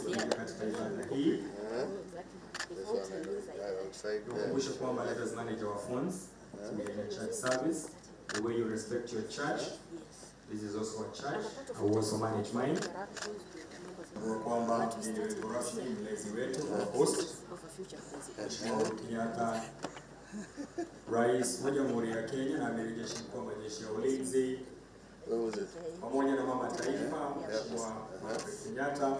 kuja katika ibada hii. Kukumbusha kwamba let us manage our phones to be in a church service. The way you respect your church, this is also a church. I will also manage mine. Kwa kwamba mgeni wetu rasmi, mlezi wetu wa host, Mheshimiwa Uhuru Kenyatta, Rais wa Jamhuri ya Kenya na Amiri Jeshi Mkuu wa Majeshi ya Ulinzi, pamoja na mama taifa Mheshimiwa Margaret Kenyatta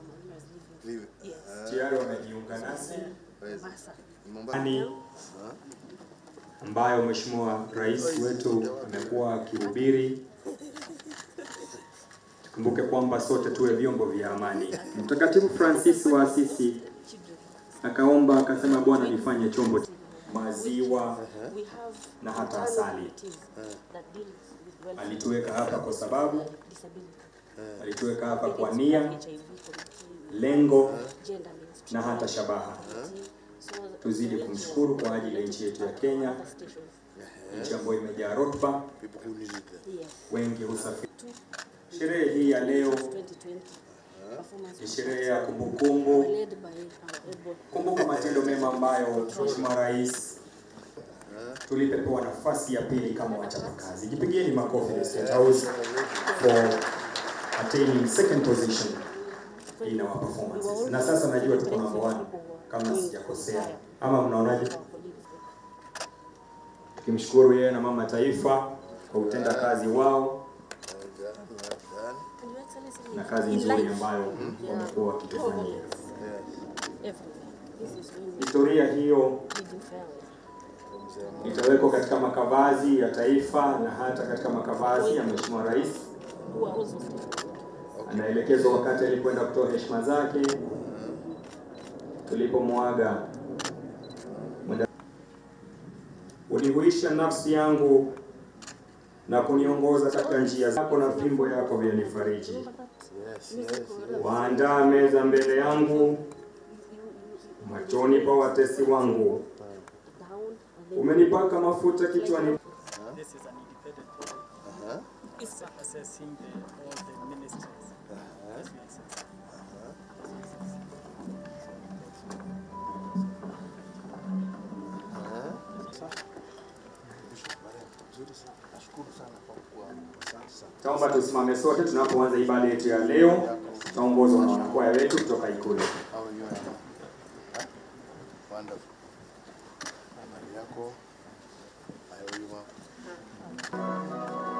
tayari wamejiunga nasi Ani ambayo Mheshimiwa Rais wetu amekuwa akihubiri. Tukumbuke kwamba sote tuwe vyombo vya amani. Mtakatifu Francis wa Asisi akaomba akasema, Bwana nifanye chombo cha maziwa na hata asali. Alituweka hapa kwa sababu alituweka hapa kwa nia, lengo na hata shabaha. Tuzidi kumshukuru kwa ajili ya nchi yetu ya Kenya, nchi ambayo imejaa rutuba, wengi husafiri. Sherehe hii ya leo ni sherehe ya kumbukumbu. Kumbuka matendo mema ambayo Mheshimiwa Rais tulipewa nafasi ya pili kama wachapakazi. Jipigieni makofi the State House for attaining second position in our performances. Na sasa najua tuko number one kama sijakosea, ama mnaonaje? Tukimshukuru yeye na mama taifa kwa utenda kazi wao na kazi nzuri ambayo wamekuwa wakitufanyia. Historia hiyo itawekwa katika makavazi ya taifa na hata katika makavazi ya Mheshimiwa Rais. Anaelekezwa wakati alipoenda kutoa heshima zake tulipomwaga. Unihuisha nafsi yangu na kuniongoza katika njia zako, na fimbo yako vyanifariji. Waandaa meza mbele yangu machoni pa watesi wangu. Umenipaka mafuta kichwani This is an independent body. It's assessing the, all the ministries. Yes, yes. Taomba tusimame sote tunapoanza ibada yetu ya leo. Tutaongozwa na wanakwaya wetu kutoka Ikulu. How are you? Anna? Huh? Wonderful. Habari yako? Hayo wima.